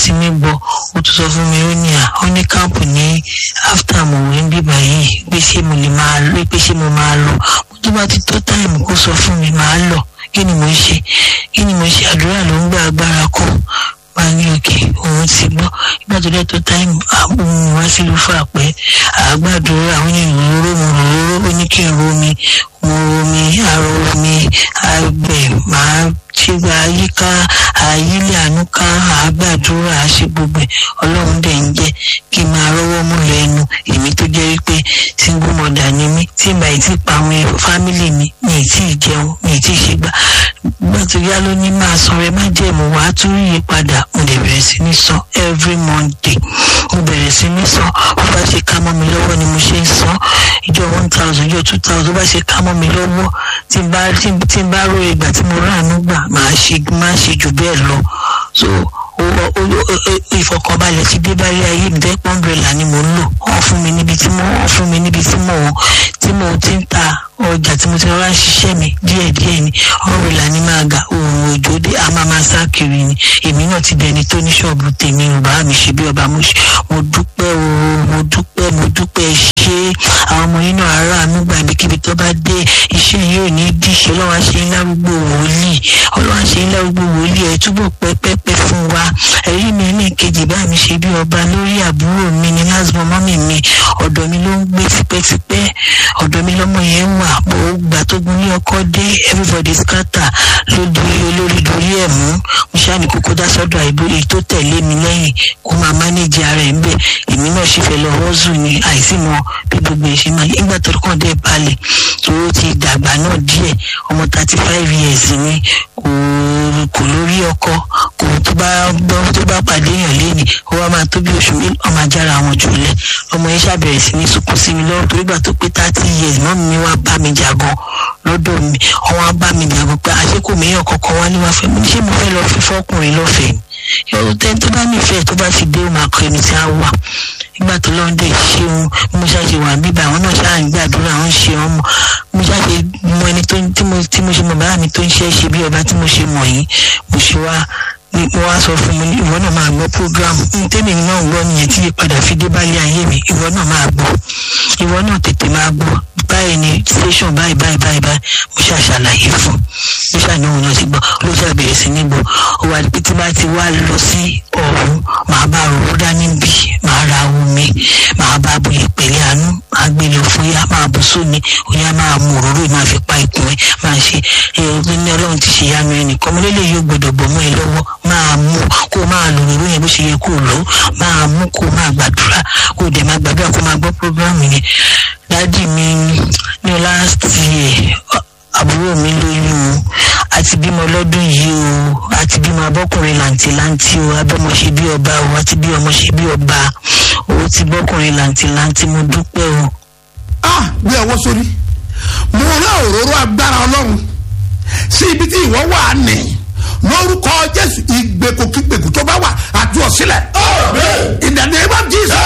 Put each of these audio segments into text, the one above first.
sí ní gbọ́ ó tún sọ fún mi ó ní à ó ní káàpù ní after mo wí ń bíbà yìí pé ṣé mo lè máa lọ pé ṣé mo máa lọ mo tó bá ti tó táìmù kó sọ fún mi máa lọ kí ni mo ń ṣe kí ni mo ṣe àdúrà ló ń gba agbára kọ wá ní òkè òun ti gbọ́ nígbà tó dé tó táìmù àwọn wá sílùú fà pé àgbàdúrà àwọn ènìyàn róró mo róró ó ní kí n romi mo romi àrò omi àgbẹ̀ máa ṣe àyíká àyílẹ̀ àánú ká àgbàdúrà àṣẹ gbogbo ẹ̀ ọlọ́run dẹ̀ ń jẹ́ kí n máa rọ́wọ́ mú lẹ́nu èmi tó jẹ́ wípé single mother ni mí tí ìgbà yìí ti pa àwọn fámìlì mi mi ì tí ì jẹun mi ì tí ì ṣe gbà gbà tó yá ló ní máa san rẹ má jẹ́ mo wàá tún yí padà mo lè bẹ̀rẹ̀ sí ní san every monday mo bẹ̀rẹ̀ sí ní san bó bá ṣe ká mọ́ mi lọ́wọ́ ni mo ṣe ń san ìjọ one thousand ìjọ two thousand bó bá ṣe ká mọ́ mi lọ́wọ́ tí n bá tí n bá rò ìgbà tí mo ráàánú gbà máa ṣe máa ṣe jù bẹ́ẹ̀ lọ so ìfọkànbalẹ̀ ti dé báyé ayé mi tẹ́ pọ́ńbẹ́là ni mo ń lò wọ́n fún mi níbi tí mo wọ́n fún mi níbi tí mo tí mo ti ń ta ọjà tí mo ti rọra ń ṣiṣẹ́ mi díẹ̀díẹ̀ ni ọ̀rẹ́là ni máa ga òun òjò dé a máa máa sá kiri ni èmi náà ti dẹni tó ní ṣọ́ọ̀bù tèmi ò bá mi ṣe bí ọba mo dúpẹ́ o mo dúpẹ́ mo dúpẹ́ ṣé àwọn ọmọ yín náà aráàánú gbà ibikíbi tó bá dé iṣẹ́ yóò ní díṣe ọlọ́wà ṣe ń lárúgbó wòlíì ọlọ́wà ṣe ń lárúgbó wòlíì ẹ̀ túbọ̀ pẹ́pẹ́pẹ́ fún wa ẹ̀rí mi ní kejì bá mi ṣe bí ọba lórí àbúrò mi ní lásìmọ́ mọ́mì mi ọ̀dọ̀ mi ló ń gbé tipẹ́tipẹ́ ọ̀dọ̀ mi lọ́mọ yẹn wà bó gbà tó gun ní ọkọ dé everybody scatter ló di olórí dorí ẹ̀ mú mo ṣáà ní kókó dá sọ́dọ̀ àìbó èyí tó tẹ̀lé mi lẹ́yìn kó máa mánéjì ara ẹ̀ ń bẹ̀ èmi náà sì fẹ́ lọ rọ́ọ̀zù ni àìsí mọ bí gbogbo ẹ̀ ṣe máa yẹ nígbà tó kàn dé balẹ̀ tó ti dàgbà náà díẹ̀ ọmọ thirty five years ni kò kò lórí ọkọ kò tó bá gbọ́ tó bá pàdé èèyàn léni ó wá máa tó bí oṣù mélòó ọmọ ajára àwọn jùlẹ̀ ọmọ yẹn ṣàbẹ̀rẹ̀ sí ní sunkún sí mi lọ́wọ́ torí gbà tó pé thirty years mọ́ mi wá bá mi jà gan lọ́dọ̀ mi ọwọ́n á bá mi jà gan pé àṣekò mìíràn kọ̀ọ̀kan wá ní wá fẹ́ mi ṣé mo fẹ́ lọ fi fọ́kùnrin lọ́fẹ̀ẹ́ yọ̀rọ̀ tẹ́ tó bá nífẹ̀ẹ́ tó bá ti dé ó máa kọ ẹni tí a wà nígbà tó lọ́n dé ṣeun mo ṣàṣe wà bíbá àwọn náà ṣáà ń gbàdúrà àwọn ṣe wọn mọ mo ṣàṣe mọ ẹni tí mo tí mo ṣe mọ bàbá mi tó ń ṣe é ṣe bí ọba tí mo ṣe mọ yìí mo ṣe wá mo wá sọ fún mi ìwọ náà máa gbọ́ program tèmi náà ń gbọ́ nìyẹn tí ìpadà fi dé bálé ayé mi ìwọ náà máa gbọ́ ìwọ náà tètè máa gbọ́ báyìí ni station báyìí báyìí báyìí báyìí mo ṣàṣàlàyé fún mo ṣàníwò náà ti gbọ́ ló ṣàbẹ̀rẹ̀ sí ní gbọ́ ó wà pé tí bá ti wá lọ sí ọ̀hún màá bá rò dání bí màá ra omi màá bá bu ìpẹ̀lẹ̀ àánú màá gbé lọ fún yá máa bù sómi òyà máa mú òróró máa fi pa ikùn ẹ máa ṣe ẹ ní ọlọ́run ti ṣe yánu ẹnì kan ọmọlélẹ̀ yóò gbọdọ̀ bọ̀ mọ́ ẹ lọ́wọ́ máa mú kó máa lò òróró yẹn bó ṣe yẹ kó lò máa mú kó máa gbàdúrà kó dẹ̀ máa gbàdúrà kó máa gbọ́ prógrámù yẹn dádì mi ní last year àbúrò mi lóyún o àti bímọ lọ́dún yìí o àti bímọ abọ́kùnrin làǹtìlanti o abọ́mọ ṣe bí ọba o àti bí ọmọ ṣe bí ọba o ti bọ́kùnrin làǹtìlanti mo dúpẹ́ o. ah bí ọwọ́ sórí mo rán òróró agbára ọlọ́run sí ibi tí ìwọ wà á nì lórúkọ jésù ìgbèkùkígbèkù tó bá wà àti ọ̀sílẹ̀. in the name of jesus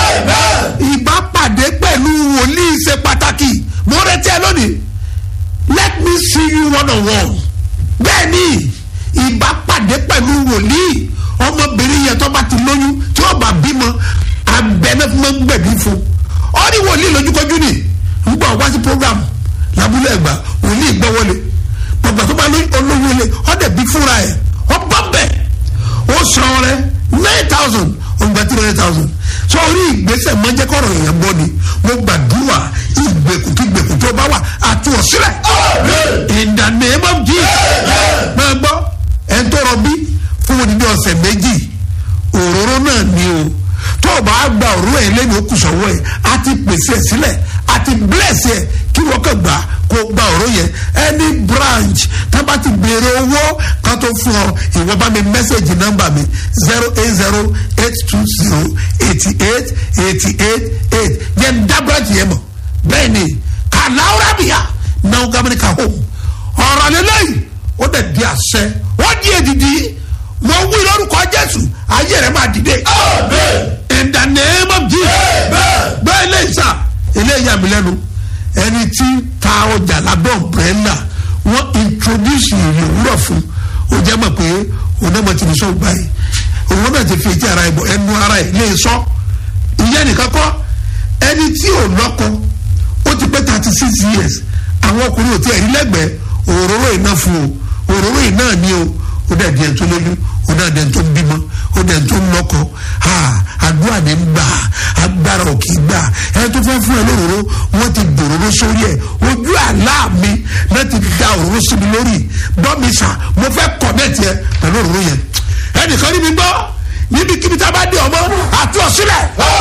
ìbápàdé pẹ̀lú wòlíì ṣe pàtàkì mo retí ẹ lónìí let me see you one on one bẹ́ẹ̀ ni ìbápàdé pẹ̀lú wòlíì ọmọbìnrin yẹn tó bá ti lóyún tí ó bá bímọ abẹ́nẹ́ fún mọ́ gbẹ̀bí fún ọ ní wòlíì lójúkojú ni ń gbọ́ wá sí program lábúlé ẹ̀gbá wòlíì gbọ́ wọlé gbọ̀gbà tó bá olóyún ilé ọ̀dẹ̀ bí fúnra ẹ̀ ọ bọ́ bẹ̀ ó san rẹ nine thousand ọgbà three hundred thousand sọ orí ìgbésẹ̀ mọ́jẹ́kọ̀rọ̀ èèyàn bọ́ ni mo gbàdúrà ìgbèkùkígbèkù tó bá wà àti ọ̀sílẹ̀ in the name of jesus máa gbọ́ ẹ̀ ń tọrọ bí fún odidi ọ̀sẹ̀ méjì òróró náà ni o tó o bá gba òróró ẹ̀ lẹ́nu okùsọ̀wọ́ ẹ̀ á ti pèsè ẹ̀ sílẹ̀ á ti bless ẹ̀ kí wọ́n kàn gbà kó gba òróró yẹn any branch tá a bá ti béèrè owó kan tó fún ọ ìwọ bá mi mẹ́sẹ̀gì nọ́mbà mi zero eight zero eight two zero eighty eight eighty eight eight yẹn dá branch yẹn mọ̀ bẹ́ẹ̀ ni kàláwúrà bìyà náà gàmìnì kà home ọ̀rọ̀ lélẹ́yìn ó dẹ̀ di àṣẹ wọ́n di èdìdì mo wí lórúkọ jésù ayé rẹ̀ máa dìde. in the name of jesus bẹ́ẹ̀ lè sà eléyà mi lẹ́nu ẹni tí ta ọjà lábẹ́ ọ̀brẹ́là wọ́n introduce ìrìn òwúrọ̀ fún ó jẹ́ mọ̀ pé òun náà mọ̀ tí mo sọ gbà yìí òun náà ti fi etí ara ẹ̀ bọ̀ ẹnu ara ẹ̀ lè sọ ìyẹn nìkan kọ́ ẹni tí ò lọ́kọ ó ti pé thirty six years àwọn ọkùnrin ò tí ẹ̀ rí lẹ́gbẹ̀ẹ́ òróró iná fún o òróró iná ni o ó dẹ̀ di ẹ̀ tó lóyún ó dẹ̀ di ẹ̀ tó ń bímọ ó dẹ̀ tó ń lọ́kọ àdúrà ní gbà agbára ò kì í gbà ẹni tó fẹ́ fún ẹ lóróró wọ́n ti dòróró sórí ẹ̀ ojú àlá mi láti da òróró sí mi lórí bọ́mi sà mo fẹ́ kọ̀ bẹ́ẹ̀ tiẹ̀ pẹ̀lú òróró yẹn ẹnìkan ní mi gbọ́ níbikíbi tá a bá dé ọmọ àti ọ̀sílẹ̀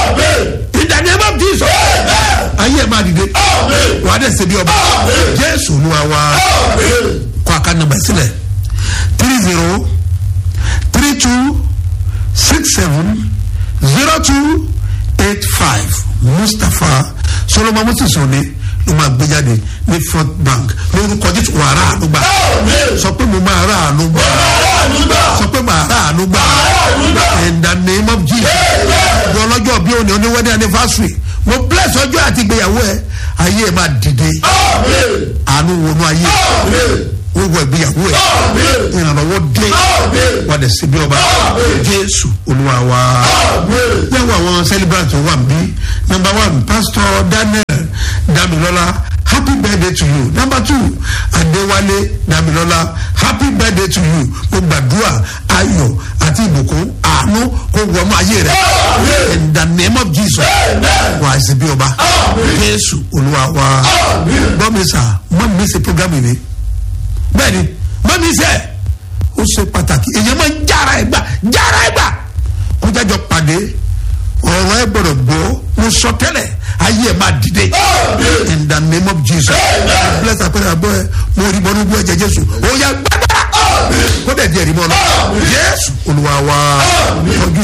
ìdàní ẹ má bí sọ ayé ẹ má dìde wà á dẹ̀ ṣe bí ọba jésù olúwa wa kọ́ àká nàmbà sílẹ̀ three zero three two six seven zero two eight five mustapha solomon moses òní ló máa gbé jáde ní front bank lórúkọ jésù wà á rà àánú gbà sọ pé mo máa rà àánú gbà sọ pé màá rà àánú gbà in the name of jesus ní ọlọ́jọ́ bí òní oní wedding anniversary mo bless ọjọ́ àti ìgbéyàwó ẹ ayé ẹ máa dìde àánú wọnú ayé wíwọ ìgbéyàwó ẹ ìrànlọ́wọ́ dé wà dẹ̀ síbi ọba jésù olúwa wa yẹ́wọ́ àwọn celebrant wà bí number one pastor daniel damilola happy birthday to you number two adewale damilola happy birthday to you mo gbàdúrà ayọ̀ àti ìbùkún àánú kó wọnú ayé rẹ in the name of jesus wà á síbi ọba jésù olúwa wa gbọ́mísà mọ́ mi ṣe program yìí ni bẹ́ẹ̀ni mọ́mí sẹ́ ó ṣe pàtàkì èèyàn máa ń jára ẹ̀ gbà jára ẹ̀ gbà kó jájọ pàdé ọ̀rọ̀ ẹ̀ gbọ́dọ̀ gbọ́ mo sọ tẹ́lẹ̀ ayé ẹ̀ máa dìde in the name of jesus bless apẹ̀rẹ̀ àbọ̀ ẹ̀ mo rí bọ́nú bú ẹ̀jẹ̀ jésù ó yà gbàgbà kó dẹ̀ di ẹ̀rí mọ́ lọ jésù olúwa wa ọjọ́